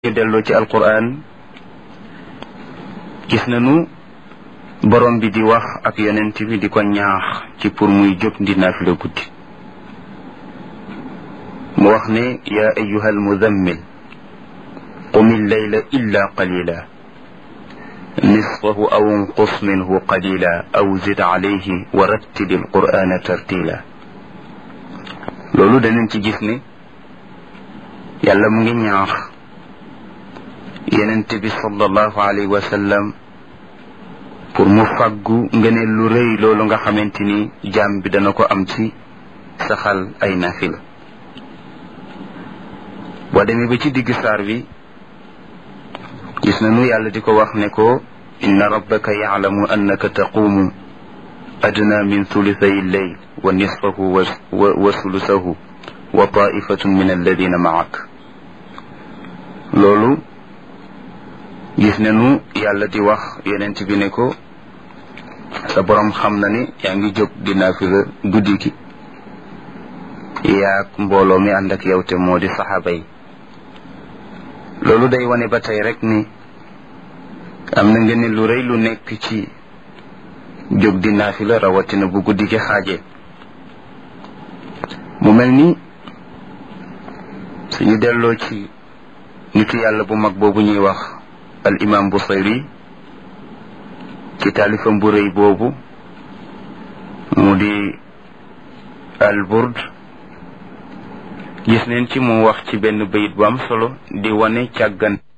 ñu delloo ci alquran gis nañu borom bi di wax ak yonent bi di ko ñaax ci pour muy jóg di naafila guddi mu wax ne yaa ayuha almudammil qum illayla illa qalila nisfahu aw inqus minhu qalila aw zid alayhi wa rattili alqur'ana tartila loolu danañ ci gis ne yàlla mu ngi ñaax yenente bi sallallahu alayhi wa sallam pour mu fàggu ngëneel lu rëy loolu nga xamante ni jaam bi dana ko am ci saxal ay nafila boo demee ba ci digg saar bi gis nañu yàlla di ko wax ne ko inna rabbaka yaclamu annaka taquumu adna min thulithay lleyl wa nisfahu wa sulusahu wa taifatun min alladina maak loolu gis nañu yàlla di wax yonent bi ne ko sa borom xam na ni yaa ngi jóg di naafila guddi gi yaag mbooloo mi ànd ak yow te moo di saxaaba yi loolu day wane ba tey rek ni am na nga ne lu rëy lu nekk ci jóg di naafila rawatina bu guddi gi xaajee mu mel ni suñu delloo ci nitu yàlla bu mag boobu ñuy wax al imam Busayri ci taalifam bu rëy boobu mu di al burd gis neen ci mu wax ci benn bayit bu am solo di wane càggan